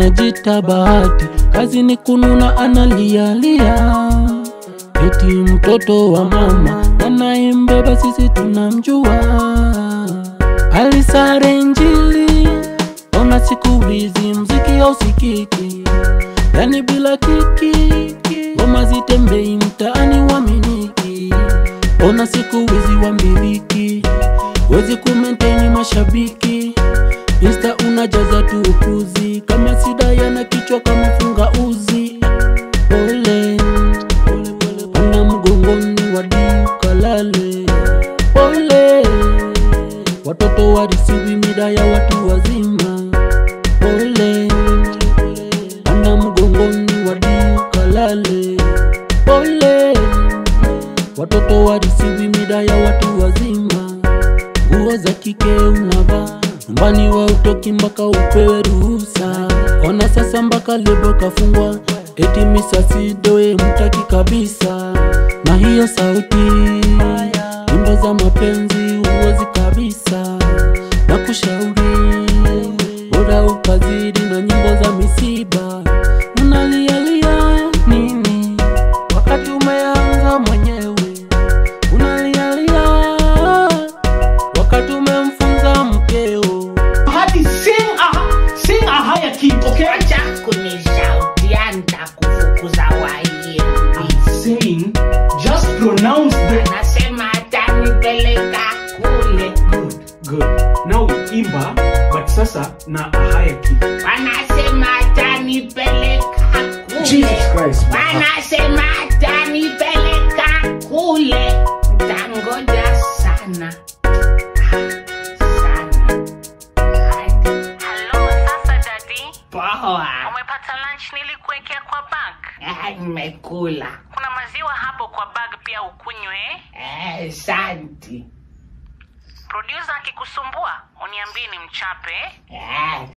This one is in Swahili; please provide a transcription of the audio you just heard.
anajita bahati, kazi ni kununa, analialia eti mtoto wa mama anayembeba sisi tunamjua. Alisare Injili, ona siku hizi mziki hausikiki, yani bila kiki, ngoma zitembei mtaani waminiki. Ona siku hizi wambiliki, wezi kumenteni mashabiki, Insta unajaza tu upuzi, kama sida yana kichwa kama funga uzi. Pole pana mgongoni wadi ukalale. Pole watoto warisiwi mida ya watu wazima. Pole pana mgongoni wadi ukalale. Pole watoto warisiwi mida ya watu wazima. Nguo za kike unavaa nyumbani wa utoki mpaka upewe ruhusa. Ona sasa mpaka lebo kafungwa, eti misasidoe mtaki kabisa. Na hiyo sauti, nyimbo za mapenzi uozi kabisa, na kushauri bora ukazidi na nyimbo za misiba. Unalialia nini wakati umeanza mwenyewe? Unalialia wakati umemfunza mkeo. Hadi sing a, sing a higher key, okay? Acha kunishautia nitakufukuza waiendi. Saying, just pronounce the Anasema atanipeleka kule, good, good. Now imba, but sasa na a higher key. wanasema atanipeleka kule, Jesus Christ. wanasema atanipeleka kule. Ntangoja sana sana hadi Halo, sasa dadi, poa. umepata lunch nilikuwekea kwa bag? Ah, Nimekula Kuna maziwa hapo kwa bag pia ukunywe. eh? Eh, santi Producer akikusumbua uniambie ni mchape. Eh,